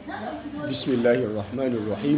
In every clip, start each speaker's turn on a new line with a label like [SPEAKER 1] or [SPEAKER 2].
[SPEAKER 1] بسم الله الرحمن الرحيم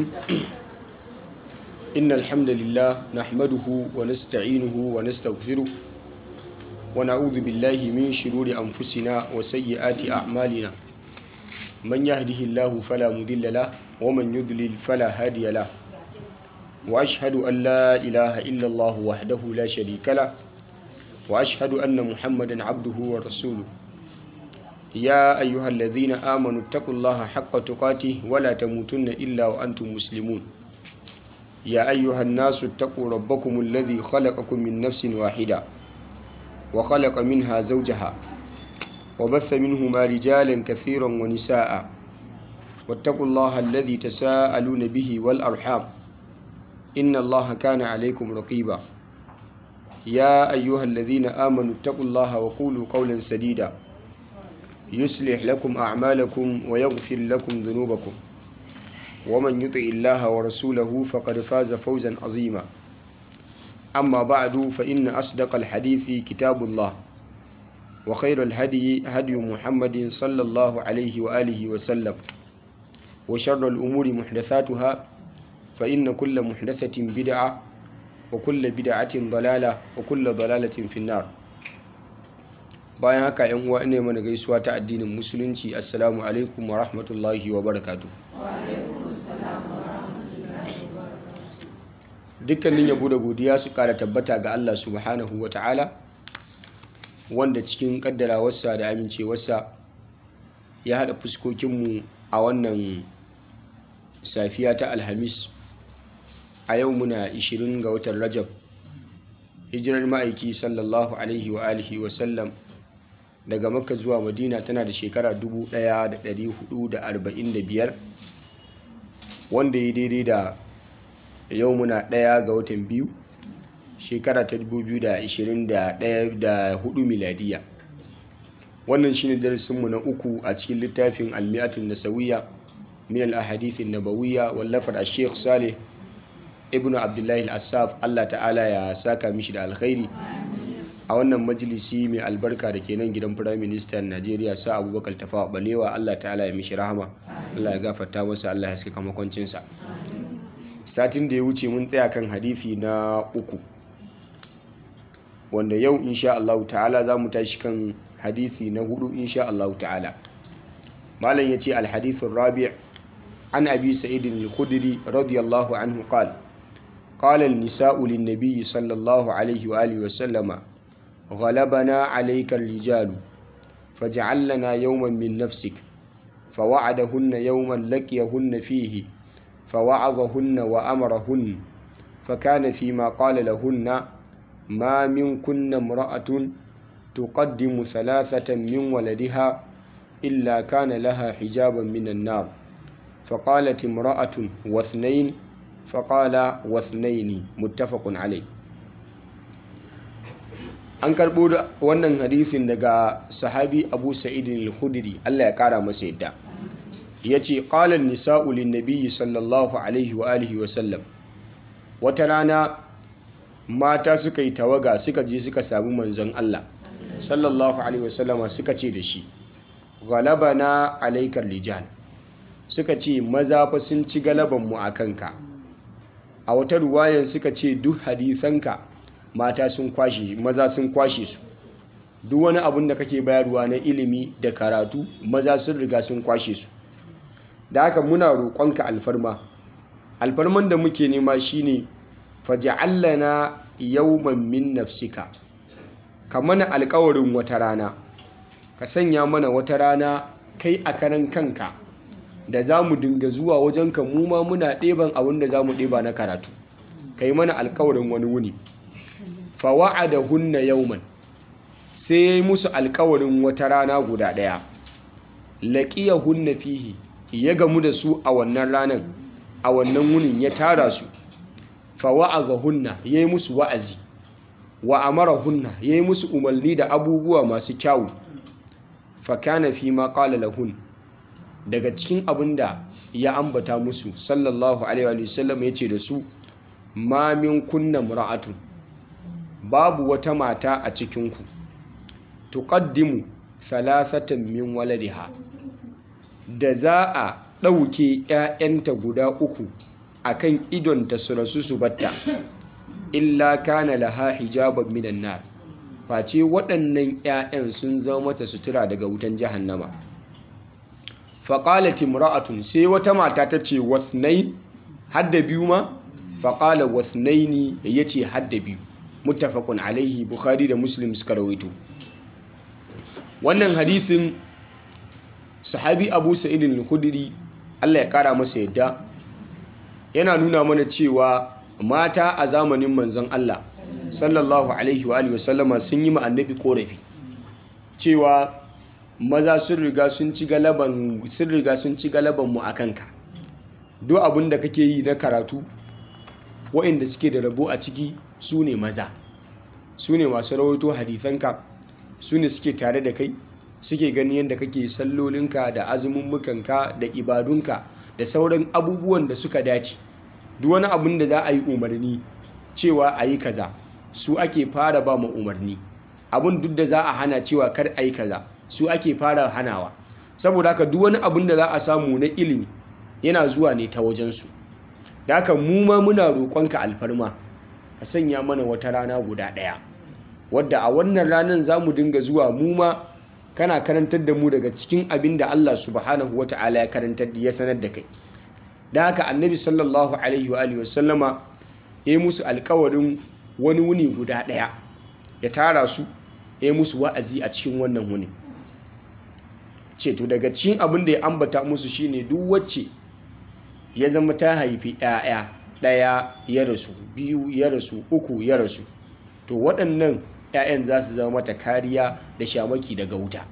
[SPEAKER 1] إن الحمد لله نحمده ونستعينه ونستغفره ونعوذ بالله من شرور أنفسنا وسيئات أعمالنا من يهده الله فلا مضل له ومن يضلل فلا هادي له وأشهد أن لا إله إلا الله وحده لا شريك له وأشهد أن محمدا عبده ورسوله يا أيها الذين آمنوا اتقوا الله حق تقاته ولا تموتن إلا وأنتم مسلمون يا أيها الناس اتقوا ربكم الذي خلقكم من نفس واحدة وخلق منها زوجها وبث منهما رجالا كثيرا ونساء واتقوا الله الذي تساءلون به والأرحام إن الله كان عليكم رقيبا يا أيها الذين آمنوا اتقوا الله وقولوا قولا سديدا يصلح لكم أعمالكم ويغفر لكم ذنوبكم ومن يطع الله ورسوله فقد فاز فوزا عظيما أما بعد فإن أصدق الحديث كتاب الله وخير الهدي هدي محمد صلى الله عليه وآله وسلم وشر الأمور محدثاتها فإن كل محدثة بدعة وكل بدعة ضلالة وكل ضلالة في النار bayan haka yan uwa ne mana gaisuwa ta addinin musulunci assalamu alaikum wa rahmatullahi wa barakatu dukkanin yabo da godiya su kara tabbata ga Allah subhanahu wa ta'ala wanda cikin kaddarawarsa da amincewarsa ya haɗa fuskokinmu a wannan safiya ta alhamis a yau muna 20 ga watan rajab hijirar ma'aiki sallallahu alaihi wa alihi wa sallam daga makka zuwa madina tana da shekara 1445 wanda ya daidai da yau muna ɗaya ga watan biyu shekara ta 2024 miladiya wannan shine darasinmu na uku a cikin littafin almi'atun nasawiya min al-ahadithin nabawiyya wallafar a sheikh saleh ibnu abdullahi al-assaf allah ta'ala ya saka mishi da alkhairi a wannan majalisi mai albarka da ke nan gidan firayim ministan najeriya sa abubakar tafawa balewa allah ta'ala ya mishi rahama allah ya gafarta masa allah ya saka makwancinsa satin da ya wuce mun tsaya kan hadithi na uku wanda yau insha allahu ta'ala za mu tashi kan hadithi na hudu insha allahu ta'ala malam ya ce alhadithun rabi' an abi sa'idin al-khudri radiyallahu anhu qala قال النساء للنبي صلى الله عليه وآله وسلم غلبنا عليك الرجال فاجعل لنا يوما من نفسك فوعدهن يوما لقيهن فيه فوعظهن وأمرهن فكان فيما قال لهن ما منكن امرأة تقدم ثلاثة من ولدها إلا كان لها حجابا من النار فقالت امرأة واثنين فقال واثنين متفق عليه an karɓo da wannan hadisin daga sahabi abu sa'idin al-khudri Allah ya ƙara masa yadda ya ce ƙalar nisa'u linnabiyyi sallallahu alaihi wa alihi wa sallam wata rana mata suka yi tawaga suka je suka sami manzon Allah sallallahu alaihi wa sallama suka ce da shi galabana alaikar rijal suka ce maza fa sun ci galabanmu a kanka a wata ruwayan suka ce duk hadisanka mata sun kwashe maza sun kwashe su duk wani abun da kake bayarwa na ilimi da karatu maza sun riga sun kwashe su da haka muna roƙonka alfarma alfarman da muke nema shine faj'alna yawman min nafsika ka mana alƙawarin wata rana ka sanya mana wata rana kai a karan kanka da za mu dinga zuwa wajenka mu ma muna ɗeban abin da za mu ɗeba na karatu ka yi mana alkawarin wani wuni fawa'a da hunna yauman sai ya yi musu alkawarin wata rana guda ɗaya laƙiya hunna fihi ya gamu da su a wannan ranar a wannan wunin ya tara su fawa'a ga hunna ya yi musu wa'azi wa amara hunna ya yi musu umarni da abubuwa masu kyawu fakana fi ma ƙala lahun daga cikin abin da ya ambata musu sallallahu alaihi wasallam ya ce da su ma min kunna mura'atun babu wata mata a cikinku tuqaddimu thalathatan min waladiha da za a ɗauke 'ya'yanta guda uku akan idonta su rasu su batta illa kana laha hijaban minan nar face waɗannan 'ya'yan sun zama mata sutura daga wutan jahannama faƙalat imra'atun sai wata mata ta ce wasnai hadda biyu ma faƙala wasnaini ya ce hadda biyu muttafaqun alaihi bukhari da muslim suka rawaito wannan hadisin sahabi abu sa'idin al-khudri Allah ya kara masa yadda yana nuna mana cewa mata a zamanin manzon Allah sallallahu alaihi wa alihi wasallama sun yi ma annabi korafi cewa maza sun riga sun ci galaban sun riga sun ci galaban mu akan ka duk abin da kake yi na karatu waɗanda suke da rabo a ciki su ne maza su ne masu rawaito hadisanka su ne suke tare da kai suke gani yadda kake sallolinka da azumummukanka da ibadunka da sauran abubuwan da suka dace duk wani abin da za a yi umarni cewa a yi kaza su ake fara ba ma umarni abin duk da za a hana cewa kar a yi kaza su ake fara hanawa saboda haka duk wani abin da za a samu na ilimi yana zuwa ne ta wajensu da haka mu ma muna roƙonka alfarma ka sanya mana wata rana guda ɗaya wadda a wannan ranar za mu dinga zuwa mu ma kana karantar da mu daga cikin abin da Allah subhanahu wata'ala ya karantar ya sanar da kai da haka annabi sallallahu alaihi wa alihi wasallama ya yi musu alkawarin wani wuni guda ɗaya ya tara su ya yi musu wa'azi a cikin wannan wuni ce to daga cikin abin da ya ambata musu shine duk wacce ya zama ta haifi 'ya'ya ɗaya ya rasu biyu ya rasu uku ya rasu to waɗannan 'ya'yan za su zama mata kariya da shamaki daga wuta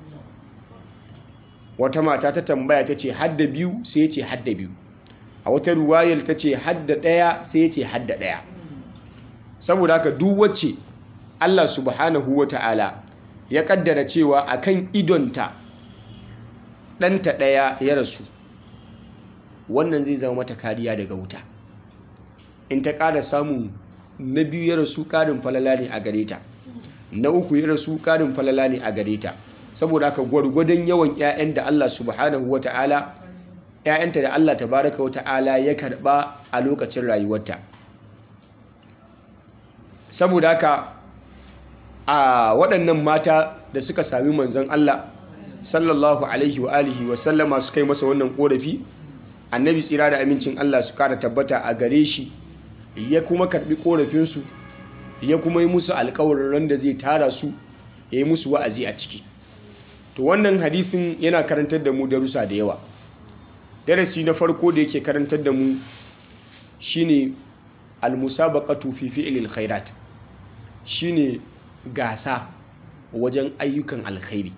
[SPEAKER 1] wata mata ta tambaya ta ce hadda biyu sai ya ce hadda biyu a wata ruwayar ta ce hadda ɗaya sai ya ce hadda ɗaya saboda haka duk wacce Allah subhanahu wa ta'ala ya kaddara cewa akan idonta ɗanta ɗaya ya rasu wannan zai zama mata kariya daga wuta in ta ƙara samun na biyu ya rasu ƙarin falala ne a gare ta na uku ya rasu ƙarin falala ne a gare ta saboda haka gwargwadon yawan 'ya'yan da Allah subhanahu wa ta'ala 'ya'yanta da Allah tabaraka wa ta'ala ya karɓa a lokacin rayuwarta saboda haka a waɗannan mata da suka sami manzon Allah sallallahu alaihi wa alihi wa sallama suka yi masa wannan ƙorafi annabi tsira da amincin Allah su kara tabbata a gare shi ya kuma karbi korafinsu ya kuma yi musu alkawarin ran da zai tara su ya yi musu wa'azi a ciki to wannan hadisin yana karantar da mu darussa da yawa darasi na farko da yake karantar da mu shine almusabaqatu fi fi'lil khairat shine gasa wajen ayyukan alkhairi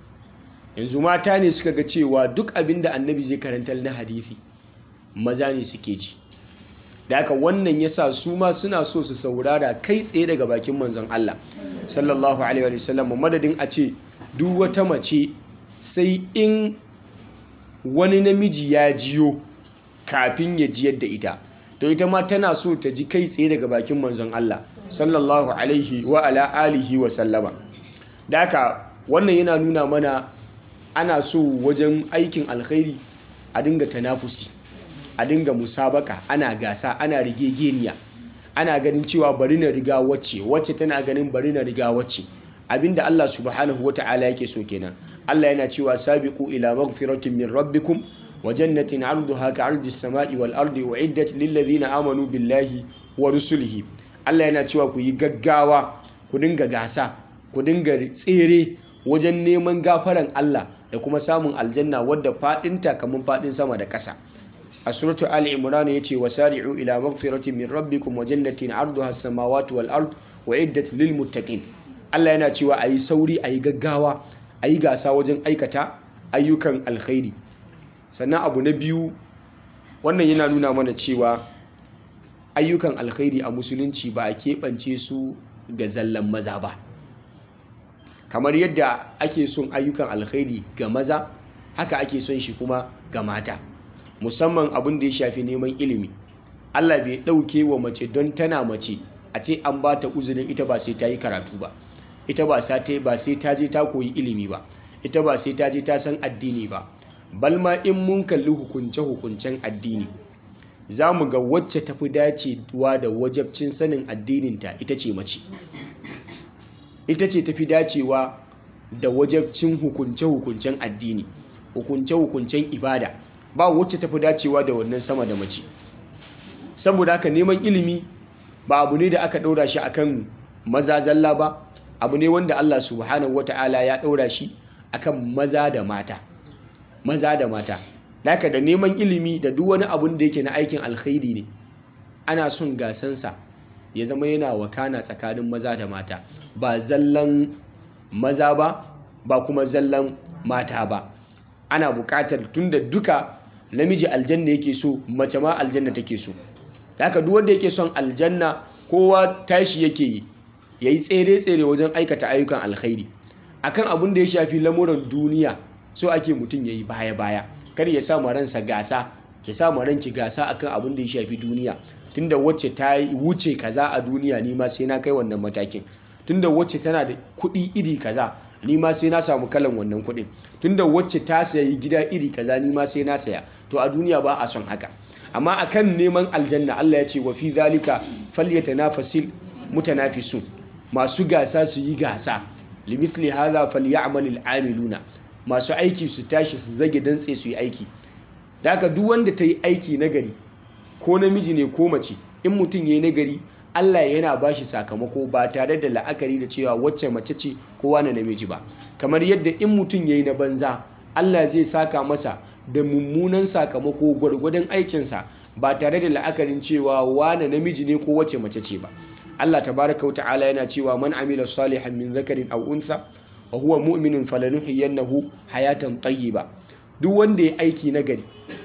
[SPEAKER 1] yanzu mata ne suka ga cewa duk abin da annabi zai karantar na hadisi maza ne suke ji da haka wannan yasa su ma suna so su saurara kai tsaye daga bakin manzon Allah sallallahu alaihi wa sallam madadin a ce duk wata mace sai in wani namiji ya jiyo kafin ya jiyar da ita to ita ma tana so ta ji kai tsaye daga bakin manzon Allah sallallahu alaihi wa ala alihi wa sallama da haka wannan yana nuna mana ana so wajen aikin alkhairi a dinga tanafusi a dinga musabaka ana gasa ana rigegeniya ana ganin cewa bari na riga wacce wacce tana ganin bari na riga wacce abinda Allah subhanahu wata'ala yake so kenan Allah yana cewa sabiqu ila maghfiratin min rabbikum wa jannatin 'arduha ka'ardi as-sama'i wal ardi u'iddat lil ladina amanu billahi wa rusulihi Allah yana cewa ku yi gaggawa ku dinga gasa ku dinga tsere wajen neman gafaran Allah da kuma samun aljanna wadda fadinta kamar fadin sama da ƙasa a suratu ali imran yace wasari'u ila maghfiratin min rabbikum wa jannatin 'arduha as-samawati wal ard wa iddat lil muttaqin Allah yana cewa ayi sauri ayi gaggawa ayi gasa wajen aikata ayyukan alkhairi sannan abu na biyu wannan yana nuna mana cewa ayyukan alkhairi a musulunci ba a keɓance su ga zallan maza ba kamar yadda ake son ayyukan alkhairi ga maza haka ake son shi kuma ga mata musamman abin da ya shafi neman ilimi Allah bai ɗauke wa mace don tana mace a ce an ba ta uzurin ita ba sai ta yi karatu ba ita ba sai ta ba sai ta je ta koyi ilimi ba ita ba sai ta je ta san addini ba balma in mun kalli hukunce-hukuncen addini za mu ga wacce tafi dacewa da wajabcin sanin addininta ita ce mace ita ce tafi dacewa da wajabcin hukunce-hukuncen addini hukunce-hukuncen ibada ba wacce tafi dacewa da wannan sama da mace saboda haka neman ilimi ba abu ne da aka ɗaura shi akan maza zalla ba abu ne wanda Allah subhanahu wata'ala ya ɗaura shi akan maza da mata maza da mata Daka da neman ilimi da duk wani abun da yake na aikin alkhairi ne ana son gasansa ya zama yana wakana tsakanin maza da mata ba zallan maza ba ba kuma zallan mata ba ana buƙatar tunda duka namiji aljanna yake so mace ma aljanna take so haka duk wanda yake son aljanna kowa tashi yake yi yayi tsere-tsere wajen aikata ayyukan alkhairi akan abun da ya shafi lamuran duniya so ake mutum yayi baya-baya kar ya sa ransa gasa ya sa ranki gasa akan abin da ya shafi duniya tunda wacce ta wuce kaza a duniya ni ma sai na kai wannan matakin tunda wacce tana da kuɗi iri kaza ni ma sai na samu kalan wannan kuɗin tunda wacce ta sayi gida iri kaza ni ma sai na saya to a duniya ba a son haka amma akan neman aljanna Allah ya ce wa fi zalika falyatanafasil mutanafisun masu gasa su yi gasa limithli hadha falyamal al'amiluna masu aiki su tashi su zage dantse su yi aiki da haka duk wanda ta yi aiki nagari ko namiji ne ko mace in mutum ya yi nagari Allah yana ba shi sakamako ba tare da la'akari da cewa wacce mace ce ko wani namiji ba kamar yadda in mutum ya yi na banza Allah zai saka masa da mummunan sakamako gwargwadon aikinsa ba tare da la'akarin cewa wane namiji ne ko wacce mace ce ba Allah tabaraka wa ta'ala yana cewa man amila salihan min zakarin aw untha wa huwa mu'minun falanuhyiyannahu hayatan tayyiba duk wanda ya aiki nagari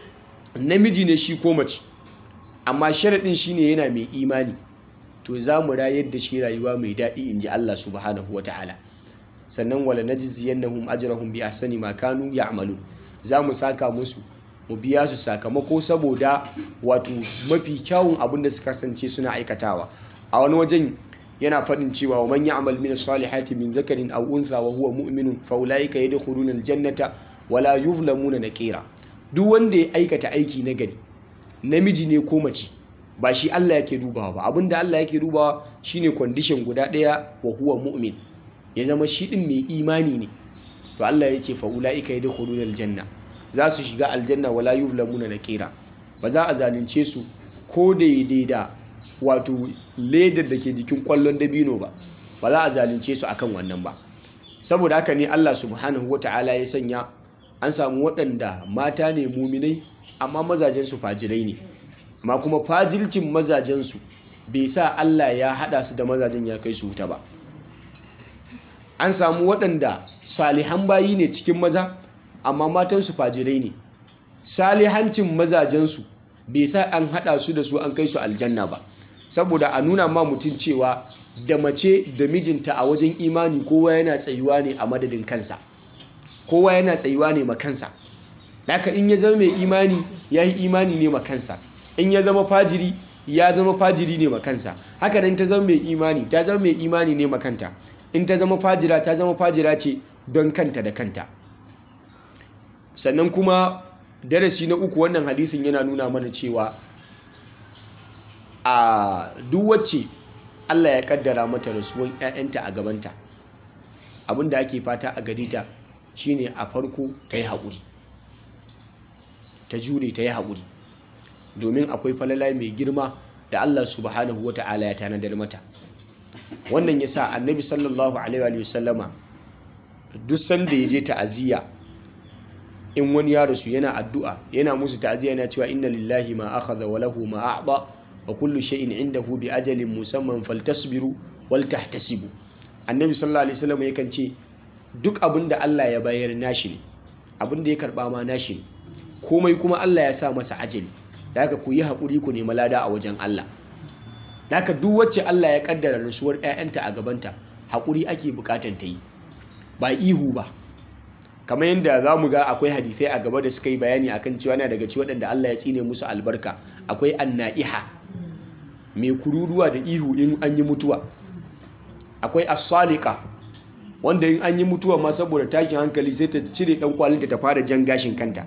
[SPEAKER 1] namiji ne shi ko mace amma sharadin shine yana mai imani to za mu rayar da shi rayuwa mai daɗi inji Allah subhanahu wata'ala sannan wala najziyannahum ajrahum bi ahsani ma kanu ya'malu za mu saka musu mu biya su sakamako saboda wato mafi kyawun abin da suka kasance suna aikatawa a wani wajen yana faɗin cewa wa man ya'mal min salihati min zakarin aw untha wa huwa mu'minun fa ulaika yadkhuluna aljannata wala yuzlamuna naqira duk wanda ya aikata aiki na gari namiji ne ko mace ba shi Allah yake dubawa ba abinda Allah yake dubawa shine condition guda ɗaya wa huwa mu'min ya zama shi din mai imani ne to Allah ya ce fa ulaika yadkhuluna aljanna za su shiga aljanna wala yuzlamuna naqira ba za a zalunce su ko daidai da wato ledar da ke jikin kwallon dabino ba ba za a zalunce su akan wannan ba saboda haka ne Allah subhanahu wata'ala ya sanya an samu waɗanda mata ne muminai amma mazajensu fajirai ne amma kuma fajircin mazajensu bai sa Allah ya haɗa su da mazajen ya kai su wuta ba an samu waɗanda salihan bayi ne cikin maza amma matansu fajirai ne salihancin mazajensu bai sa an haɗa su da su an kai su aljanna ba saboda a nuna ma mutum cewa da mace da mijinta a wajen imani kowa yana tsayuwa ne a madadin kansa kowa yana tsayuwa ne ma kansa haka in ya zama mai imani ya yi imani ne ma kansa in ya zama fajiri ya zama fajiri ne ma kansa haka nan ta zama mai imani ta zama mai imani ne ma kanta in ta zama fajira ta zama fajira ce don kanta da kanta sannan kuma darasi na uku wannan hadisin yana nuna mana cewa a duk wacce Allah ya kaddara mata rasuwan 'ya'yanta a gabanta abinda ake fata a gare ta shine a farko ta yi haƙuri ta jure ta yi haƙuri domin akwai falala mai girma da Allah subhanahu wa ta'ala ya tanadar mata wannan ya sa annabi sallallahu alaihi wa sallama duk sanda ya je ta'aziyya in wani ya rasu yana addu'a yana musu ta'aziyya yana cewa inna lillahi ma akhadha wa lahu ma a'ta wa kullu shay'in indahu bi ajalin musamman faltasbiru wal tahtasibu annabi sallallahu alaihi wasallam yakan ce duk abin da Allah ya bayar nashi ne abin da ya karba ma nashi ne komai kuma Allah ya sa masa ajali da haka ku yi haƙuri ku nemi lada a wajen Allah da haka duk wacce Allah ya kaddara rasuwar 'ya'yanta a gabanta haƙuri ake buƙatar ta yi ba ihu ba kamar yadda za mu ga akwai hadisai a gaba da suka yi bayani akan cewa na daga ci waɗanda Allah ya tsine musu albarka akwai anna'iha mai kururuwa da ihu in an yi mutuwa akwai asalika wanda in an yi mutuwa ma saboda tashin hankali sai ta cire dan kwalinta ta fara jan gashin kanta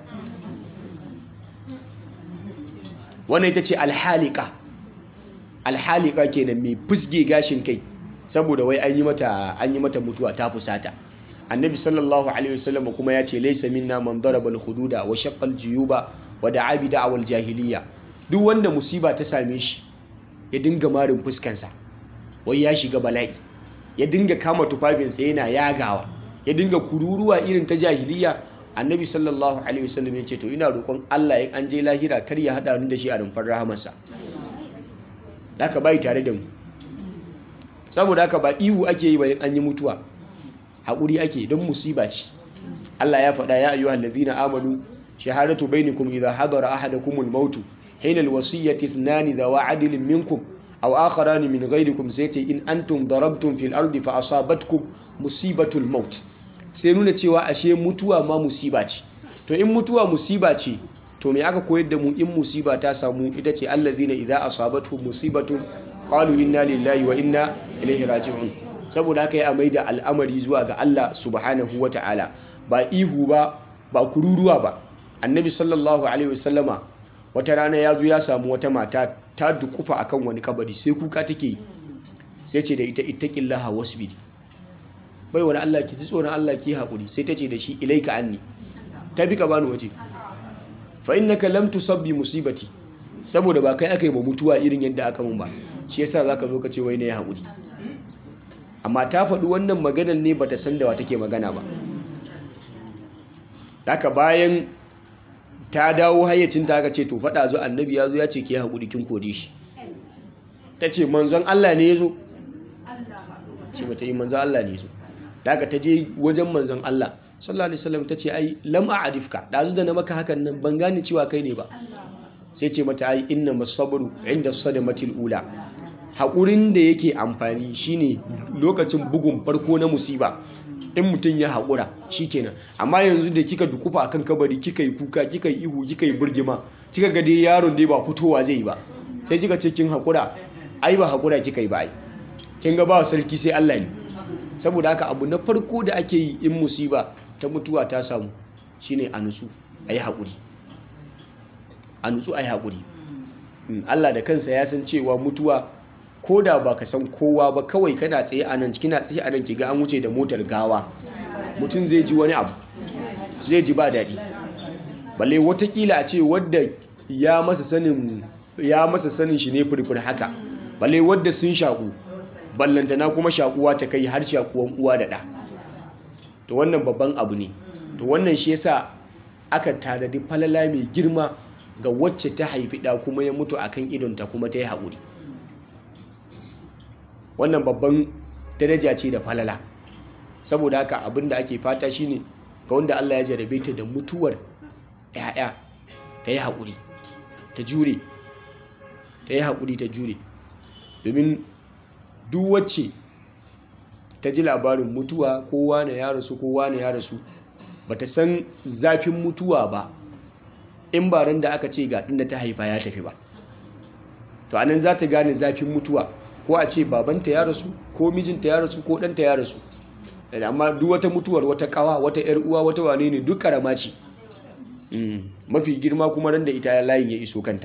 [SPEAKER 1] wannan ita ce alhalika alhalika kenan mai fusge gashin kai saboda wai an yi mata an yi mata mutuwa ta fusata annabi sallallahu alaihi wasallam kuma ya ce laysa minna man daraba al-hududa wa shaqqa al-juyuba wa da'a bi da'wal jahiliya duk wanda musiba ta same shi ya dinga marin fuskansa wai ya shiga bala'i ya dinga kama tufafinsa yana yagawa ya dinga kururuwa irin ta jahiliya annabi sallallahu alaihi wasallam ya ce to ina roƙon Allah in an je lahira kar ya hada ni da shi a rumfar rahamarsa haka bai tare da mu saboda haka ba ihu ake yi bayan an yi mutuwa haƙuri ake don musiba ce Allah ya faɗa ya ayyuhal ladina amanu shahadatu bainakum idha hadara ahadakumul mautu hina alwasiyyati ithnani dhawa adlin minkum aw akharani min ghayrikum sayati in antum darabtum fil ardi fa asabatkum musibatul maut sai nuna cewa ashe mutuwa ma musiba ce to in mutuwa musiba ce to me aka koyar da mu in musiba ta samu ita ce allazina idza asabatu musibatun qalu inna lillahi wa inna ilaihi raji'un saboda haka ya amai da al'amari zuwa ga Allah subhanahu wata'ala ba ihu ba ba kururuwa ba annabi sallallahu alaihi wasallama wata rana ya zo ya samu wata mata ta dukufa akan wani kabari sai kuka take sai ce da ita ittaqillaha wasbiri bai wani Allah ki ji tsoron Allah ki haƙuri sai ta ce da shi ilaika anni ta bi ka bani waje fa innaka lam tusabbi musibati saboda ba kai aka yi ba mutuwa irin yadda aka mun ba shi yasa zaka zo ka ce wai ne ya haƙuri amma ta faɗi wannan maganar ne bata san da wa take magana ba haka bayan ta dawo hayyacin ta aka ce to faɗa zo annabi ya zo ya ce ki haƙuri kin kode shi ta ce manzon Allah ne ya zo ce mata yi manzon Allah ne ya zo daga ta je wajen manzon Allah sallallahu alaihi wasallam ta ce ai lam a'rifka dazu da na maka hakan nan ban gane cewa kai ne ba sai ce mata ai inna masabru inda sadamatil ula haƙurin da yake amfani shine lokacin bugun farko na musiba in mutum ya haƙura shikenan amma yanzu da kika dukufa akan kabari kika yi kuka kika yi ihu kika yi burgima kika ga dai yaron dai ba fitowa zai yi ba sai kika ce kin haƙura ai ba haƙura kika yi ba ai kin ga ba sarki sai Allah ne saboda haka abu na farko da ake yi in musiba ta mutuwa ta samu shine a nutsu a yi haƙuri a nutsu a yi haƙuri Allah da kansa ya san cewa mutuwa ko da ba ka san kowa ba kawai kana tsaye a nan kina tsaye a nan kiga an wuce da motar gawa mutum zai ji wani abu zai ji ba daɗi balle watakila a ce wadda ya masa sanin ya masa sanin shi ne furfur haka balle wadda sun shaƙu ballantana kuma shakuwa ta kai har shakuwan uwa da ɗa to wannan babban abu ne to wannan shi yasa aka tanadi falala mai girma ga wacce ta haifi ɗa kuma ya mutu akan idonta kuma ta yi haƙuri wannan babban daraja ce da falala saboda haka abin da ake fata shine ga wanda Allah ya jarabe ta da mutuwar 'ya'ya ta yi haƙuri ta jure ta yi haƙuri ta jure domin duk wacce ta ji labarin mutuwa kowa na ya rasu kowa na ya rasu ba ta san zafin mutuwa ba in ba ran da aka ce ga ɗin da ta haifa ya tafi ba to anan za ta gane zafin mutuwa ko a ce babanta ya rasu ko mijinta ya rasu ko ɗanta ya rasu amma duk wata mutuwar wata kawa wata yar uwa wata wane ne duk karama ce mafi girma kuma ran da ita layin ya iso kanta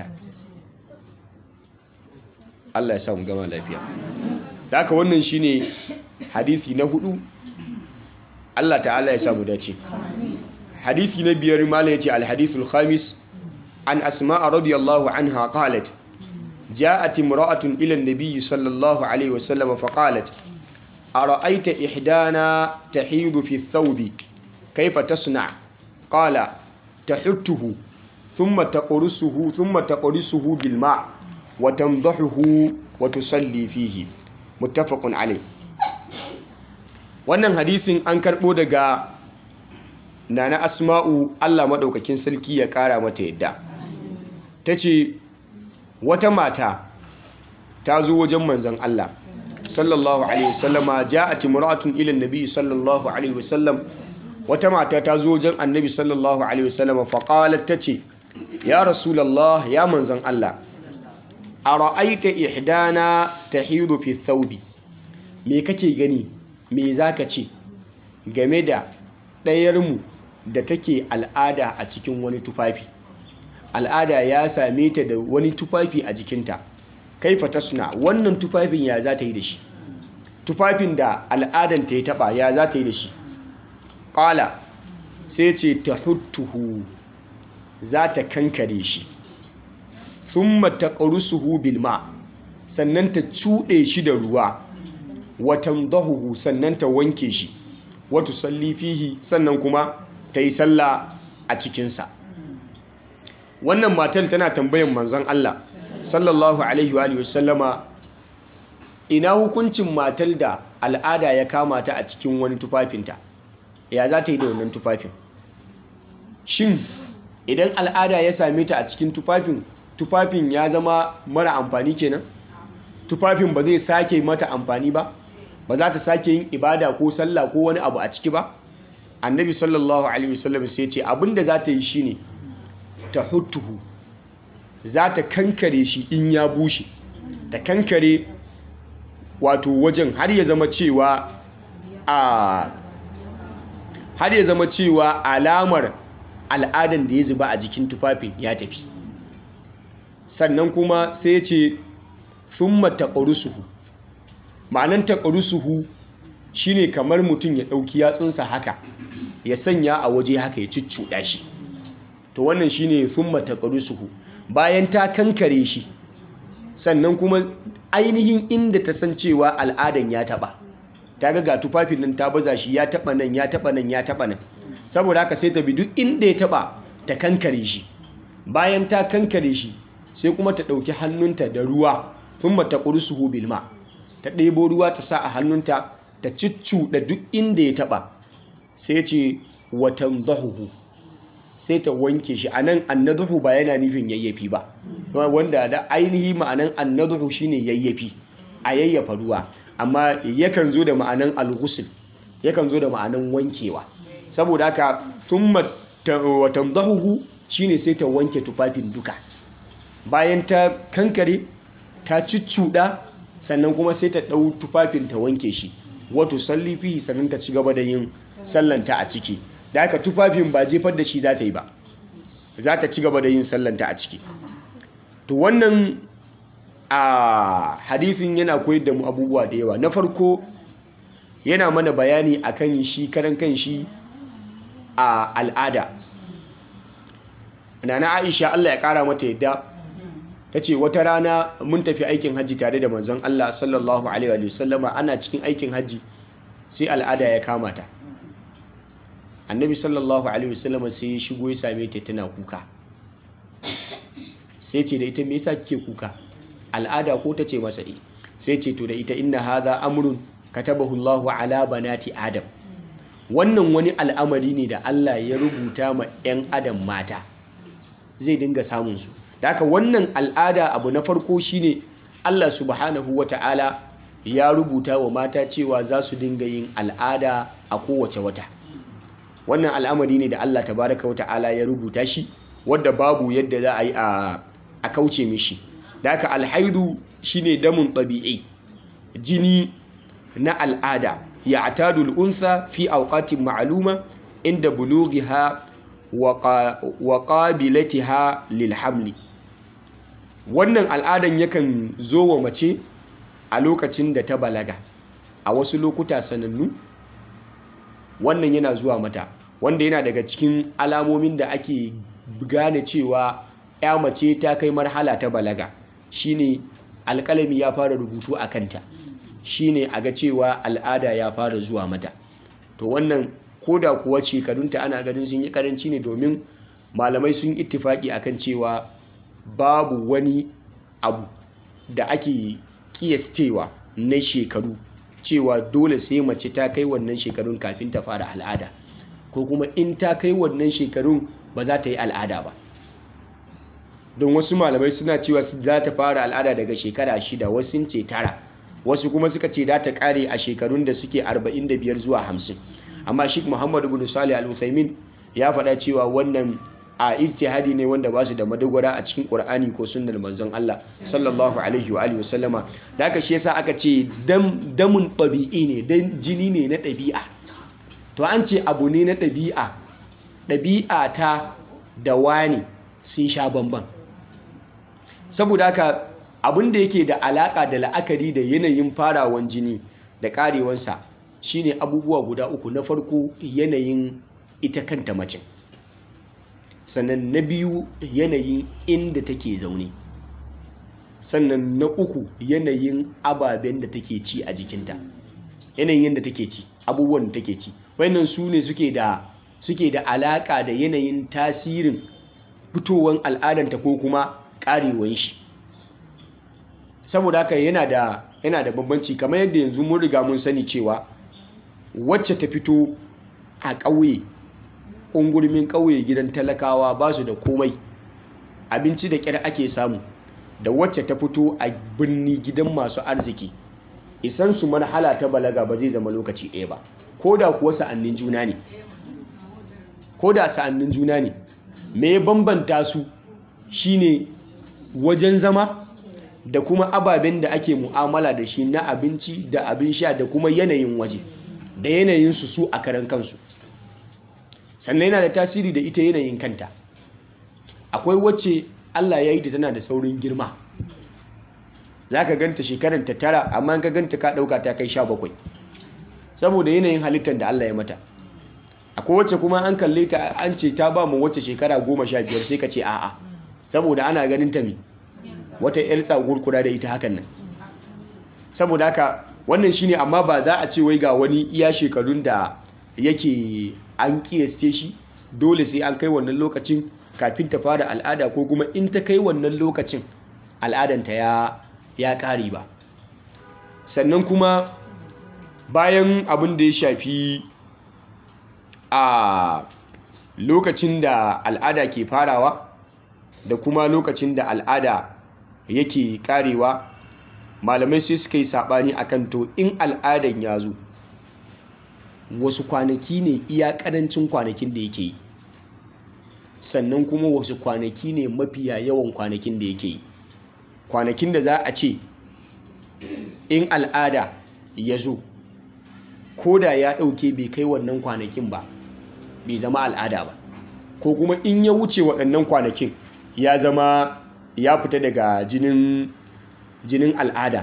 [SPEAKER 1] Allah ya samu gama lafiya da haka wannan shine hadisi na hudu Allah ta'ala ya samu dace hadisi na biyar mala yace al-hadithul khamis an asma'a radiyallahu anha qalat جاءت امرأة إلى النبي صلى الله عليه وسلم فقالت أرأيت إحدانا تحيض في الثوب كيف تصنع قال تحته ثم تقرصه ثم تقرصه بالماء وتنضحه وتصلي فيه متفق عليه wannan hadisin an karɓo daga nana asma'u Allah maɗaukakin sarki ya ƙara mata yadda ta ce wata mata ta zo wajen manzan Allah sallallahu alaihi wasallama ja'at imra'atun ila annabi sallallahu alaihi wasallam wata mata ta zo wajen annabi sallallahu alaihi wasallama fa qalat tace ya rasulullah ya manzan Allah ara'aita ihdana tahidu fi thawbi me kake gani me zaka ce game da ɗayarmu da take al'ada a cikin wani tufafi al'ada ya same ta da wani tufafi a jikinta kaifa tasna wannan tufafin ya za ta yi da shi tufafin da al'adanta ya taba ya za ta yi da shi ƙala sai ce ta huttuhu za ta kankare shi thumma taqrusuhu bil ma sannan ta cuɗe shi da ruwa watan dahuhu sannan ta wanke shi wata salli fihi sannan kuma ta yi sallah a cikinsa wannan matan tana tambayan manzon Allah sallallahu alaihi wa wasallama ina hukuncin matar da al'ada ya kama ta a cikin wani tufafinta ya za ta yi da wannan tufafin shin idan al'ada ya same ta a cikin tufafin tufafin ya zama mara amfani kenan tufafin ba zai sake mata amfani ba ba za ta sake yin ibada ko sallah ko wani abu a ciki ba annabi sallallahu alaihi wasallam sai ce abinda za ta yi shine ta hutuhu za ta kankare shi in ya bushe ta kankare wato wajen har ya zama cewa a har ya zama cewa alamar al'adan da ya zuba a jikin tufafin ya tafi sannan kuma sai ya ce thumma taqrusuhu ma'anan taqrusuhu shine kamar mutum ya ɗauki yatsunsa haka ya sanya a waje haka ya cuccuɗa shi to wannan shine thumma taqrusuhu bayan ta kankare shi sannan kuma ainihin inda ta san cewa al'adan ya taba ta ga tufafin nan ta baza shi ya taba nan ya taba nan ya taba nan saboda haka sai ta bi duk inda ya taba ta kankare shi bayan ta kankare shi sai kuma ta ɗauki hannunta da ruwa thumma taqrusuhu bil ma ta ɗebo ruwa ta sa a hannunta ta da duk inda ya taba sai ce watan zahuhu sai ta wanke shi a nan annaduhu ba yana nufin yayyafi ba wanda da ainihi ma'anan annaduhu shine yayyafi a yayyafa ruwa amma yakan zo da ma'anan alghusl yakan zo da ma'anan wankewa saboda haka thumma watan zahuhu shine sai ta wanke tufafin duka bayan ta kankare ta ciccuda sannan kuma sai ta ɗau tufafin ta wanke shi wato salli fihi sannan ta ci gaba da yin sallanta a ciki da haka tufafin ba jefar da shi za ta yi ba za ta ci gaba da yin sallanta a ciki to wannan a hadithin yana koyar da mu abubuwa da yawa na farko yana mana bayani akan shi karan kan shi a al'ada nana aisha Allah ya kara mata yadda ta ce wata rana mun tafi aikin hajji tare da manzon Allah sallallahu alaihi wa sallama ana cikin aikin hajji sai al'ada ya kama ta annabi sallallahu alaihi wa sallama sai ya shigo ya same ta tana kuka sai ce da ita me yasa kike kuka al'ada ko ta ce masa eh sai ce to da ita inna hadha amrun katabahu Allahu ala banati adam wannan wani al'amari ne da Allah ya rubuta ma 'yan adam mata zai dinga samun su da haka wannan al'ada abu na farko shine Allah subhanahu wata'ala ya rubuta wa mata cewa za su dinga yin al'ada a kowace wata wannan al'amari ne da Allah tabaraka wata'ala ya rubuta shi wadda babu yadda za a yi a kauce mishi da haka alhaidu shine damun ɗabi'i jini na al'ada ya atadul unsa fi auqatin ma'aluma inda bulughiha wa qabilatiha lil hamli wannan al'adan yakan zo wa mace a lokacin da ta balaga a wasu lokuta sanannu wannan yana zuwa mata wanda yana daga cikin alamomin da ake gane cewa ya mace ta kai marhala ta balaga shine alƙalami ya fara rubutu a kanta shine a ga cewa al'ada ya fara zuwa mata to wannan koda kuwa shekarunta ana ganin sun yi karanci ne domin malamai sun ittifaki akan cewa babu wani abu da ake kiyastewa na shekaru cewa dole sai mace ta kai wannan shekarun kafin ta fara al'ada ko kuma in ta kai wannan shekarun ba za ta yi al'ada ba don wasu malamai suna cewa za ta fara al'ada daga shekara shida wasu ce tara wasu kuma suka ce za ta kare a shekarun da suke 45 zuwa 50 amma shi muhammad ibn salih al-uthaymin ya faɗa cewa wannan a ijtihadi ne wanda ba su da madogara a cikin qur'ani ko sunnar manzon Allah sallallahu alaihi wa alihi wasallama da haka shi yasa aka ce dam damun tabi'i ne dan jini ne na ɗabi'a to an ce abu ne na ɗabi'a ɗabi'a ta da wani sun sha bamban saboda haka abin da yake da alaƙa da la'akari da yanayin farawan jini da ƙarewansa shine abubuwa guda uku na farko yanayin ita kanta macin sannan na biyu yanayin inda take zaune sannan na uku yanayin ababen da take ci a jikinta yanayin yadda take ci abubuwan da take ci wannan su ne suke da suke da alaka da yanayin tasirin fitowar al'adanta ko kuma karewan shi saboda haka yana da yana da bambanci kamar yadda yanzu mun riga mun sani cewa wacce ta fito a ƙauye ungurmin ƙauye gidan talakawa ba su da komai abinci da ƙyar ake samu da wacce ta fito a birni gidan masu arziki isan su marhala ta balaga ba zai zama lokaci ɗaya ba ko da kuwa sa'annin juna ne ko da sa'annin juna ne me ya bambanta su shine wajen zama da kuma ababen da ake mu'amala da shi na abinci da abin sha da kuma yanayin waje da yanayin su su a karan kansu sannan yana da tasiri da ita yanayin kanta akwai wacce Allah ya yi ta tana da saurin girma za ka ganta shekaranta tara amma ka ganta ka ɗauka ta kai sha bakwai saboda yanayin halittar da Allah ya mata akwai wacce kuma an kalle ta an ce ta ba mu wacce shekara goma sha biyar sai ka ce a'a saboda ana ganin ta mi wata yar tsagurkura da ita hakan nan saboda haka wannan shine amma ba za a ce wai ga wani iya shekarun da yake an kiyaste shi dole sai an kai wannan lokacin kafin ta fara al'ada ko kuma in ta kai wannan lokacin al'adanta ya ya ƙare ba sannan kuma bayan abin da ya shafi a lokacin da al'ada ke farawa da kuma lokacin da al'ada yake karewa malamai sai suka yi saɓani akan to in al'adan ya zo wasu kwanaki ne iya ƙarancin kwanakin da yake yi sannan kuma wasu kwanaki ne mafiya yawan kwanakin da yake yi kwanakin da za a ce in al'ada ya zo ko da ya ɗauke bai kai wannan kwanakin ba bai zama al'ada ba ko kuma in ya wuce waɗannan kwanakin ya zama ya fita daga jinin jinin al'ada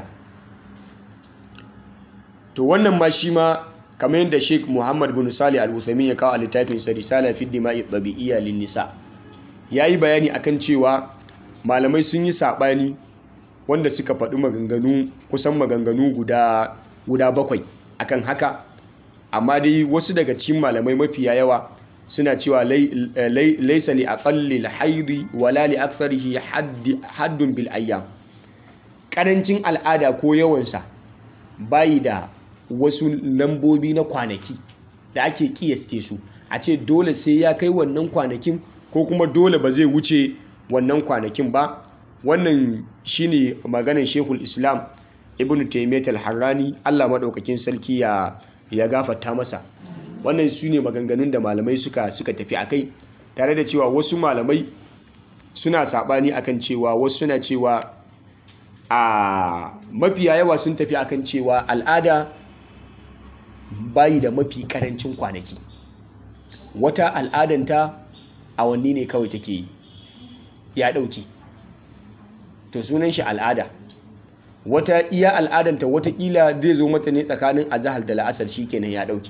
[SPEAKER 1] to wannan ma shi ma kamar yadda sheik muhammad bin sali al-uthaymin ya kawo a littafin sa risala fi dima'i tabi'iyya lin nisa yayi bayani akan cewa malamai sun yi sabani wanda suka faɗi maganganu kusan maganganu guda guda bakwai akan haka amma dai wasu daga cikin malamai mafiya yawa suna cewa laisa li aqalli al-haidi wala li aktharihi haddun bil ayyam karancin al'ada ko yawansa bayi da wasu lambobi na kwanaki da ake kiyaste su a ce dole sai ya kai wannan kwanakin ko kuma dole ba zai wuce wannan kwanakin ba wannan shine maganar shekul islam ibn taimiyat al-harrani allah maɗaukakin sarki ya ya gafarta masa wannan su ne maganganun da malamai suka suka tafi akai tare da cewa wasu malamai suna saɓani akan cewa wasu suna cewa a mafiya yawa sun tafi akan cewa al'ada bayi da mafi karancin kwanaki wata al'adanta awanni ne kawai take yi ya ɗauki to sunan shi al'ada wata iya al'adanta watakila zai zo mata ne tsakanin azahar da la'asar shi kenan ya ɗauki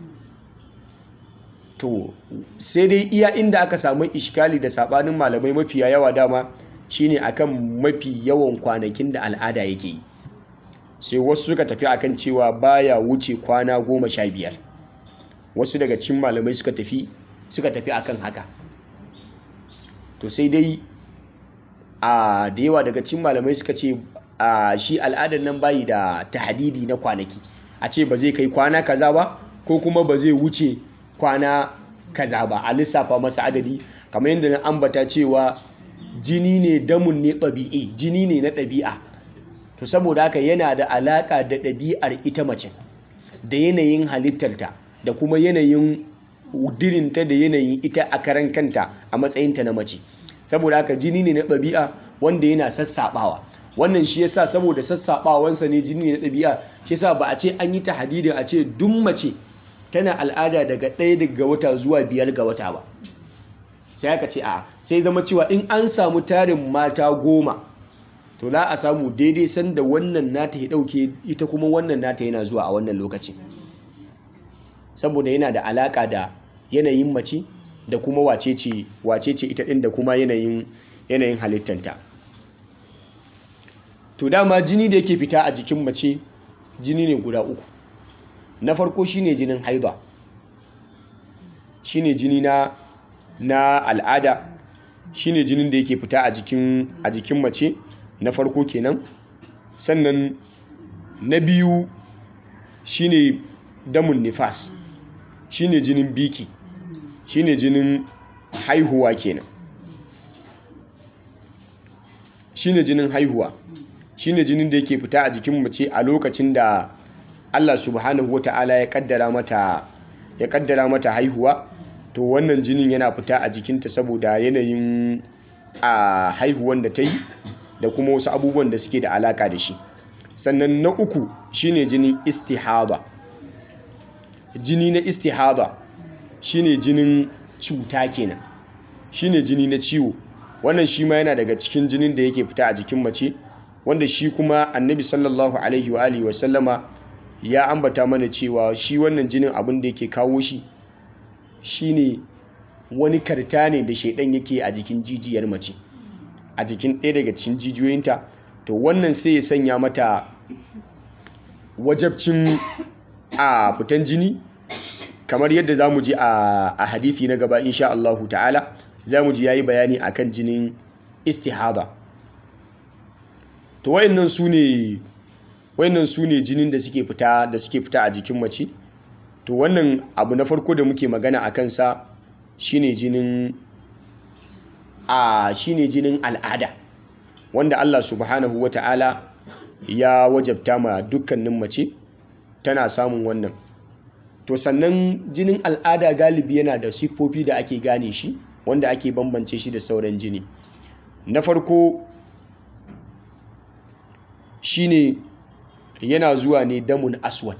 [SPEAKER 1] to sai dai iya inda aka samu ishkali da sabanin malamai mafiya yawa dama shine akan mafi yawan kwanakin da al'ada yake yi sai wasu suka tafi akan cewa baya wuce kwana goma sha biyar wasu daga cikin malamai suka tafi suka tafi akan haka to sai dai a da yawa daga cikin malamai suka ce a shi al'adar nan bayi da tahadidi na kwanaki a ce ba zai kai kwana kaza ba ko kuma ba zai wuce kwana kaza ba a lissafa masa adadi kamar yadda na ambata cewa jini ne damun ne ɗabi'i jini ne na ɗabi'a to saboda haka yana da alaƙa da ɗabi'ar ita mace da yanayin halittarta da kuma yanayin dirinta da yanayin ita a karan kanta a matsayinta na mace saboda haka jini ne na ɗabi'a wanda yana sassaɓawa wannan shi yasa saboda sassaɓawansa ne jini ne na ɗabi'a shi yasa ba a ce an yi ta hadidin a ce duk mace tana al'ada daga ɗaya daga wata zuwa biyar ga wata ba sai aka ce a sai zama cewa in an samu tarin mata goma to za a samu daidai sanda wannan nata ya ɗauke ita kuma wannan nata yana zuwa a wannan lokacin saboda yana da alaƙa da yanayin mace da kuma wacece wacece ita ɗin da kuma yanayin yanayin halittanta to dama jini da yake fita a jikin mace jini ne guda uku na farko shine jinin haida shine jini na na al'ada shine jinin da yake fita a jikin a jikin mace na farko kenan sannan na biyu shine damun nifas shine jinin biki shine jinin haihuwa kenan shine jinin haihuwa shine jinin da yake fita a jikin mace a lokacin da Allah subhanahu wata'ala ya kaddara mata ya kaddara mata haihuwa to wannan jinin yana fita a jikinta saboda yanayin a haihuwan da ta yi da kuma wasu abubuwan da suke da alaka da shi sannan na uku shine jinin istihada jini na istihada shine jinin cuta kenan shine jini na ciwo wannan shi ma yana daga cikin jinin da yake fita a jikin mace wanda shi kuma annabi sallallahu alaihi wa alihi wasallama ya ambata mana cewa shi wannan jinin abin da yake kawo shi shine wani karta ne da shaidan yake a jikin jijiyar mace a jikin ɗaya daga cikin jijiyoyinta to wannan sai ya sanya mata wajabcin a fitan jini kamar yadda za mu ji a hadithi na gaba insha Allahu ta'ala za mu ji ya yi bayani a kan jinin istihada to wayannan su ne wayannan su ne jinin da suke fita da suke fita a jikin mace to wannan abu na farko da muke magana a kansa shine jinin a shine jinin al'ada wanda Allah subhanahu wata'ala ya wajabta ma dukkanin mace tana samun wannan to sannan jinin al'ada galibi yana da siffofi da ake gane shi wanda ake bambance shi da sauran jini na farko shine yana zuwa ne damun aswad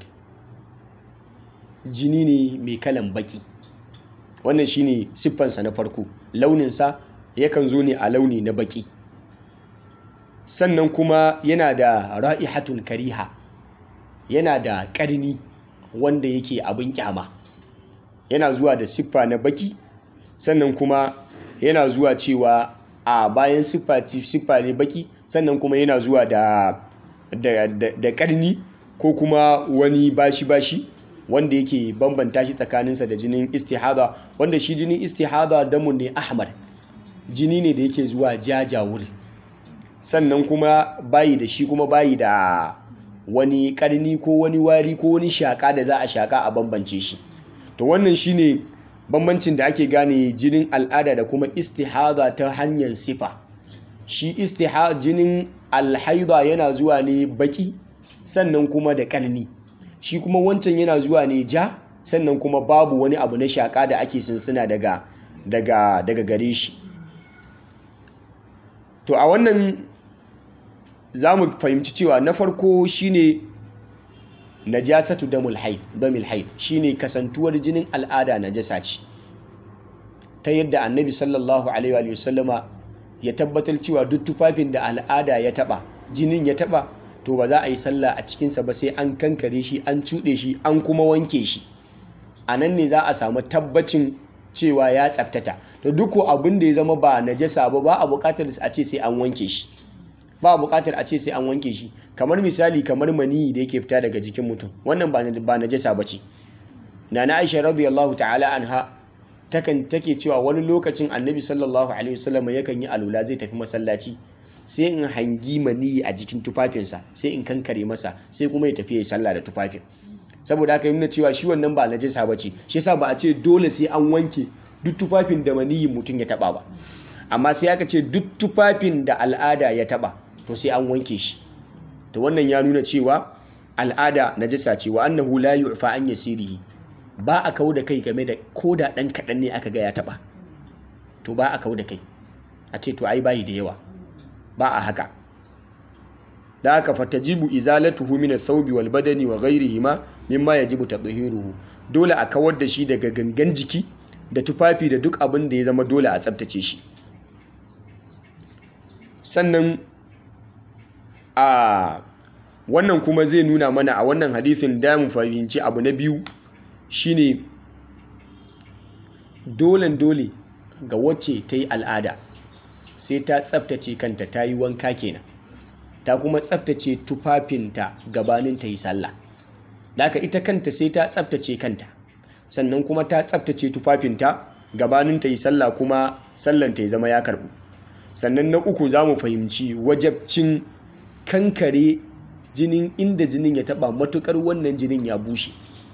[SPEAKER 1] jini ne mai kalan baki wannan shine siffansa na farko launinsa yakan zo ne a launi na baki sannan kuma yana da ra'ihatun kariha yana da ƙarni wanda yake abin kyama yana zuwa da siffa na baki sannan kuma yana zuwa cewa a bayan siffa ne baki sannan kuma yana zuwa da da ƙarni ko kuma wani bashi-bashi wanda yake bambanta shi tsakaninsa da jinin istihada wanda shi jinin istihada damun ne ahmar jini ne da yake zuwa jajawur sannan kuma bayi da shi kuma bayi da wani karni ko wani wari ko wani shaka da za a shaka a bambance shi to wannan shine bambancin da ake gane jinin al'ada da kuma istihada ta hanyar sifa shi istihada jinin alhaida yana zuwa ne baki sannan kuma da karni shi kuma wancan yana zuwa ne ja sannan kuma babu wani abu na shaka da ake sinsina daga daga daga gare shi to a wannan za mu fahimci cewa na farko shine najasatu damul haid damil haid shine kasantuwar jinin al'ada najasa ce ta yadda annabi sallallahu alaihi wa sallama ya tabbatar cewa duk tufafin da al'ada ya taba jinin ya taba to ba za a yi sallah a cikinsa ba sai an kankare shi an cuɗe shi an kuma wanke shi a nan ne za a samu tabbacin cewa ya tsaftata to duk abin da ya zama ba najasa ba ba a buƙatar a ce sai an wanke shi ba a buƙatar a ce sai an wanke shi kamar misali kamar maniyi da yake fita daga jikin mutum wannan ba najasa ba ce na na aisha radiyallahu ta'ala anha takan take cewa wani lokacin annabi sallallahu alaihi wasallam yakan yi alula zai tafi masallaci sai in hangi maniyi a jikin tufafinsa sai in kankare masa sai kuma ya tafi ya sallah da tufafin saboda haka nuna cewa shi wannan ba najasa ba ce shi yasa ba a ce dole sai an wanke duk tufafin da maniyin mutum ya taba ba amma sai aka ce duk tufafin da al'ada ya taba to sai an wanke shi to wannan ya nuna cewa al'ada najasa ce wa annahu la yu'fa an yasirihi ba a kawo da kai game da ko da ɗan kaɗan ne aka ga ya taɓa to ba a kawo da kai a ce to ai bayi da yawa ba a haka da haka fatajibu izalatuhu min ath-thawbi wal badani wa ghayrihima mimma yajibu tadhhiruhu dole a kawar da shi daga gangan jiki da tufafi da duk abin da ya zama dole a tsabtace shi sannan a wannan kuma zai nuna mana a wannan hadisin da mu fahimci abu na biyu shine dolen dole ga wacce ta yi al'ada sai ta tsabtace kanta ta yi wanka kenan ta kuma tsabtace tufafinta gabanin ta yi sallah Daka ita kanta sai ta tsabtace kanta sannan kuma ta tsabtace tufafinta gabanin ta yi sallah kuma sallan ta ya zama ya karbu sannan na uku za mu fahimci wajabcin kankare jinin inda jinin ya taba matukar wannan jinin ya bushe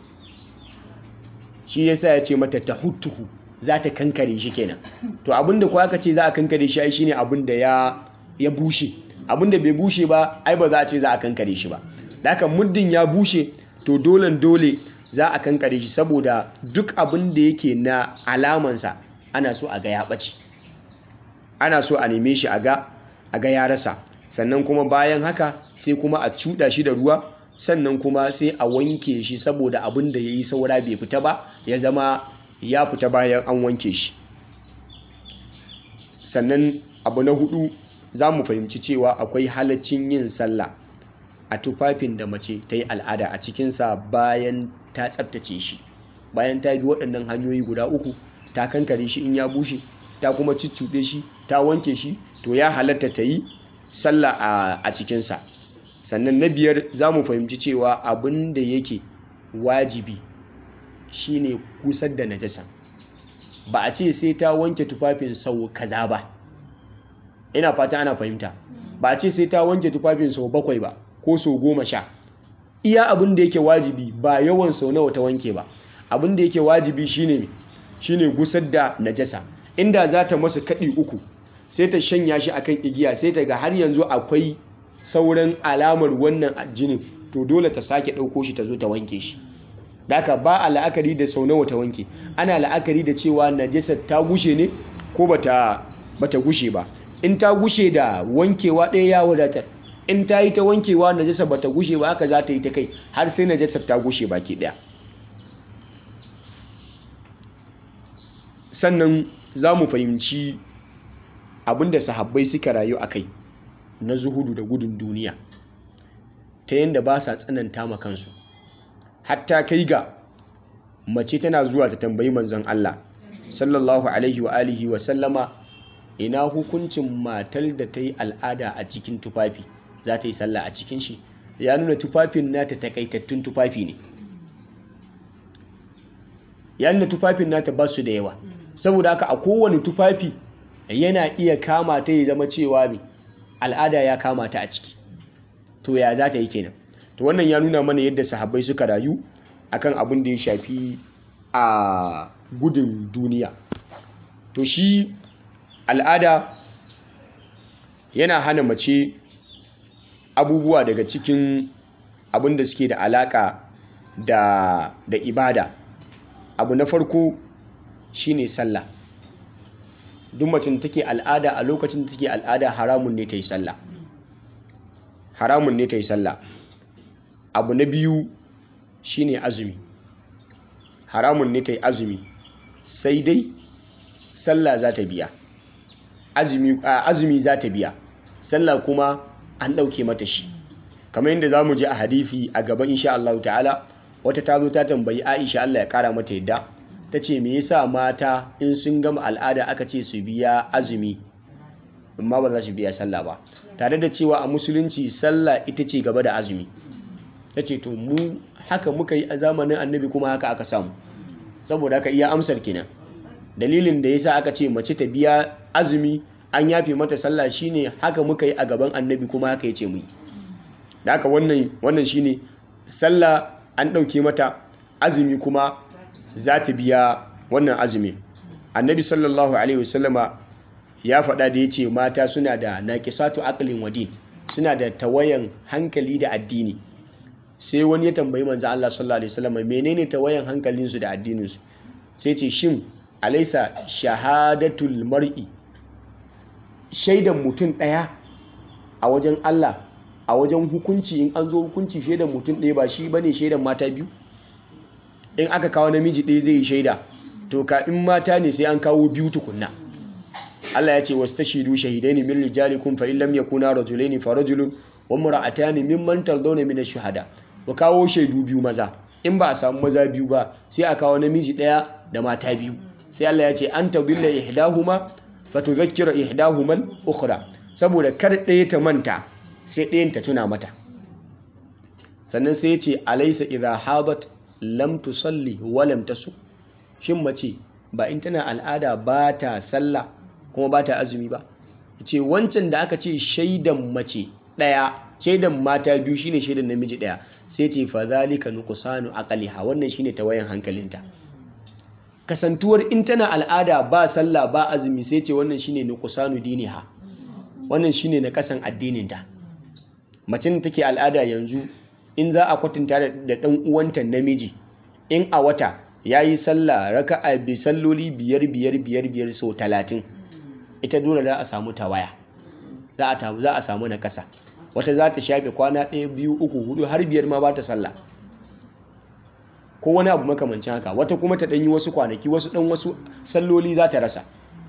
[SPEAKER 1] shi yasa ya ce mata ta hutuhu za ta kankare shi kenan to abinda kuwa aka ce za a kankare shi ai shine abinda ya ya bushe abinda bai bushe ba ai ba za a ce za a kankare shi ba da haka muddin ya bushe to dolen dole za a kankare shi saboda duk abin da yake na alamansa ana so a ga ya ɓace ana so a neme shi a ga a ga ya rasa sannan kuma bayan haka sai kuma a cuɗa shi da ruwa sannan kuma sai a wanke shi saboda abin da ya yi saura bai fita ba ya zama ya fita bayan an wanke shi sannan abu na hudu za mu fahimci cewa akwai halaccin yin sallah a tufafin da mace ta yi al'ada a cikinsa bayan ta tsabtace shi bayan ta bi waɗannan hanyoyi guda uku ta kankare shi in ya bushe ta kuma ciccuɗe shi ta wanke shi to ya halatta ta yi sallah a cikinsa sannan na biyar za mu fahimci cewa abin da yake wajibi shine kusar da najasa ba a ce sai ta wanke tufafin sau kaza ba ina fata ana fahimta ba a ce sai ta wanke tufafin sau bakwai ba ko sau goma sha iya abin da yake wajibi ba yawan sau nawa ta wanke ba abin da yake wajibi shine shine gusar da najasa inda za ta masa kaɗi uku sai ta shanya shi akan igiya sai ta ga har yanzu akwai sauran alamar wannan jinin to dole ta sake ɗauko shi ta zo ta wanke shi daka ba a la'akari da sau nawa ta wanke ana la'akari da cewa najasar ta gushe ne ko bata bata gushe ba in ta gushe da wankewa ɗaya ya wadatar in ta yi ta wankewa najasar bata gushe ba haka za ta yi ta kai har sai najasar ta gushe baki ɗaya sannan za mu fahimci abinda sahabbai suka rayu a kai na zuhudu da gudun duniya ta yadda ba sa tsananta ma kansu hatta kai ga mace tana zuwa ta tambayi manzon Allah sallallahu alaihi wa alihi wa sallama ina hukuncin matar da ta yi al'ada a cikin tufafi za ta yi sallah a cikin shi ya nuna tufafin nata takaitattun tufafi ne ya nuna tufafin nata ba su da yawa saboda haka a kowane tufafi yana iya kama ta ya zama cewa mai al'ada ya kama ta a ciki to ya za ta yi kenan to wannan ya nuna mana yadda sahabbai suka rayu akan abin da ya shafi a gudun duniya to shi al'ada yana hana mace abubuwa daga cikin abin da suke da alaka da, da ibada abu na farko shine sallah duk macin take al'ada a lokacin da take al'ada haramun ne ta yi sallah haramun ne ta yi sallah abu na biyu shine azumi haramun ne ta yi azumi sai dai sallah za ta biya azumi za ta biya sallah kuma an ɗauke mata shi kamar yadda za mu je a hadithi a gaban insha Allah ta'ala wata ta zo ta tambayi Aisha Allah ya kara mata yadda ta ce me yasa mata in sun gama al'ada aka ce su biya azumi amma ba za su biya sallah ba tare da cewa a musulunci sallah ita ce gaba da azumi ta ce to mu haka muka yi a zamanin annabi kuma haka aka samu saboda haka iya amsar kenan dalilin da yasa aka ce mace ta biya azumi an yafe mata sallah shine haka muka yi a gaban annabi kuma haka ya ce mu yi da haka wannan wannan shine sallah an ɗauke mata azumi kuma za ta biya wannan azumi annabi sallallahu alaihi wasallama ya faɗa da ya ce mata suna da naƙisatu aqlin wadin suna da tawayan hankali da addini sai wani ya tambayi manzo Allah sallallahu alaihi wasallama menene tawayan hankalinsu da addininsu sai ce shin alaisa shahadatul mar'i shaidan mutum ɗaya a wajen Allah a wajen hukunci in an zo hukunci shaidan mutum ɗaya ba shi bane shaidan mata biyu in aka kawo namiji ɗaya zai yi shaida to ka in mata ne sai an kawo biyu tukunna Allah ya ce wastashidu shahidaini min rijalikum fa in lam yakuna rajulaini fa rajulun wa imra'atani mimman tardawna min ash-shuhada ku kawo shaidu biyu maza in ba a samu maza biyu ba sai a kawo namiji ɗaya da mata biyu sai Allah ya ce an tadilla ihdahuma fa tudhakkira ihdahuma al-ukhra saboda kar ɗaya ta manta sai ɗayan ta tuna mata sannan sai ya ce alaysa idha hadat lam tusalli wa lam tasu shin mace ba in tana al'ada ba ta sallah kuma ba ta azumi ba ce wancan da aka ce shaidan mace ɗaya shaidan mata biyu shine shaidan namiji ɗaya sai ce fa zalika nuqsanu aqliha wannan shine tawayan hankalinta kasantuwar in tana al'ada ba sallah ba azumi sai ce wannan shine nuqsanu diniha wannan shine na kasan addininta macin da take al'ada yanzu in za a kwatanta da ɗan uwanta namiji in a wata ya yi sallah raka'a bi salloli biyar biyar biyar biyar sau talatin ita dole za a samu tawaya za a za a samu na kasa wata za ta shafe kwana ɗaya biyu uku hudu har biyar ma ba ta sallah ko wani abu makamancin haka wata kuma ta ɗanyi wasu kwanaki wasu ɗan wasu salloli za ta rasa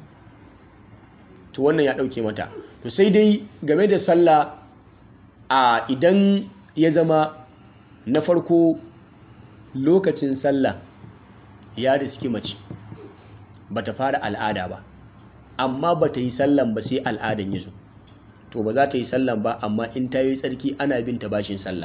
[SPEAKER 1] to wannan ya ɗauke mata to sai dai game da sallah a idan ya zama na farko lokacin sallah ya riski mace ba ta fara al'ada ba amma ba ta yi sallan ba sai al'adan ya zo to ba za ta yi sallan ba amma in ta yi tsarki ana bin ta bashin sallah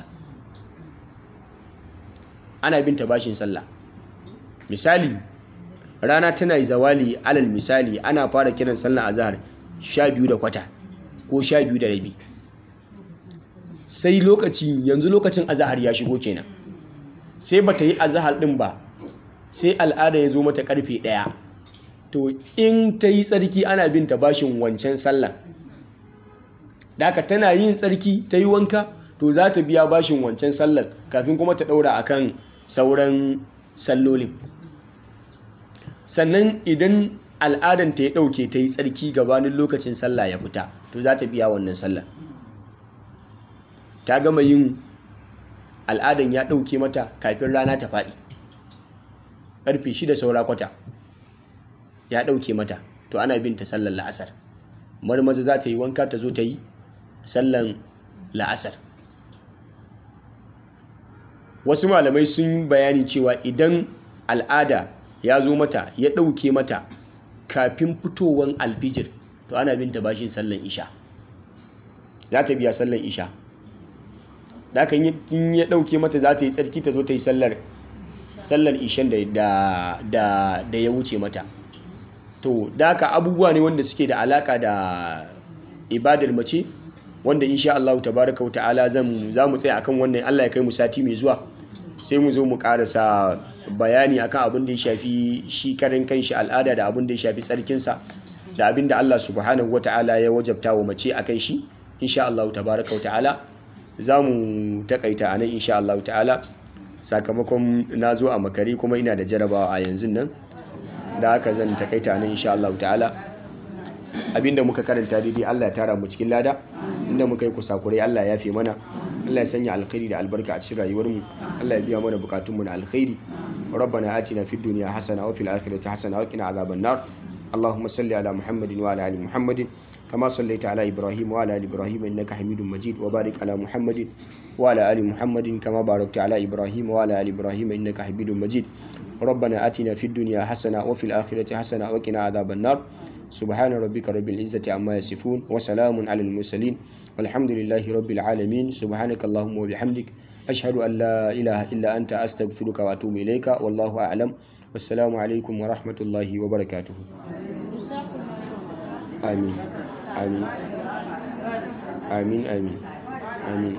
[SPEAKER 1] ana bin ta bashin sallah misali rana tana yi zawali alal misali ana fara kiran sallah azhar sha biyu da kwata ko sha biyu da rabi sai lokaci yanzu lokacin azahar ya shigo kenan sai bata yi azahar din ba sai al'ada ya zo mata karfe ɗaya to in ta yi tsarki ana bin ta bashin wancan sallan daka tana yin tsarki ta yi wanka to za ta biya bashin wancan sallan kafin kuma ta ɗaura akan sauran sallolin sannan idan al'adan ta ya ɗauke ta yi tsarki gabanin lokacin sallah ya fita to za ta biya wannan sallan ta gama yin al'adan ya ɗauke mata kafin rana ta faɗi ƙarfe shida saura kwata ya ɗauke mata to ana bin ta sallar la'asar marmaza za ta yi wanka ta zo ta yi sallan la'asar wasu malamai sun bayani cewa idan al'ada ya zo mata ya ɗauke mata kafin fitowar alfijir to ana bin ta bashin sallan isha za ta biya sallan isha da aka yi ya ɗauke mata za ta yi tsarki ta zo ta yi sallar sallar ishan da ya wuce mata to da aka abubuwa ne wanda suke da alaka da ibadar mace wanda insha Allah tabaraka wa ta'ala zan za mu tsaya akan wannan Allah ya kai mu sati mai zuwa sai mu zo mu karasa bayani akan abin da ya shafi shi karin kanshi al'ada da abin da ya shafi tsarkinsa da abin da Allah subhanahu wa ta'ala ya wajabta wa mace akan shi insha Allah tabaraka wa ta'ala za mu takaita a nan insha Allah ta'ala sakamakon na zo a makare kuma ina da jarabawa a yanzu nan da haka zan takaita a nan insha Allah ta'ala abinda muka karanta daidai Allah ya tara mu cikin lada inda muka yi kusakurai Allah ya fi mana Allah ya sanya alkhairi da albarka a cikin rayuwar mu Allah ya biya mana bukatun mu na alkhairi ربنا آتنا في الدنيا حسنة وفي الآخرة حسنة وقنا عذاب النار اللهم صل على محمد وعلى آل محمد كما صليت على إبراهيم وعلى آل إبراهيم إنك حميد مجيد وبارك على محمد وعلى آل محمد كما باركت على إبراهيم وعلى آل إبراهيم إنك حميد مجيد ربنا آتنا في الدنيا حسنة وفي الآخرة حسنة وقنا عذاب النار سبحان ربك رب العزة عما يصفون وسلام على المرسلين والحمد لله رب العالمين سبحانك اللهم وبحمدك أشهد أن لا إله إلا أنت أستغفرك وأتوب إليك والله أعلم والسلام عليكم ورحمة الله وبركاته آمين آمين آمين آمين آمين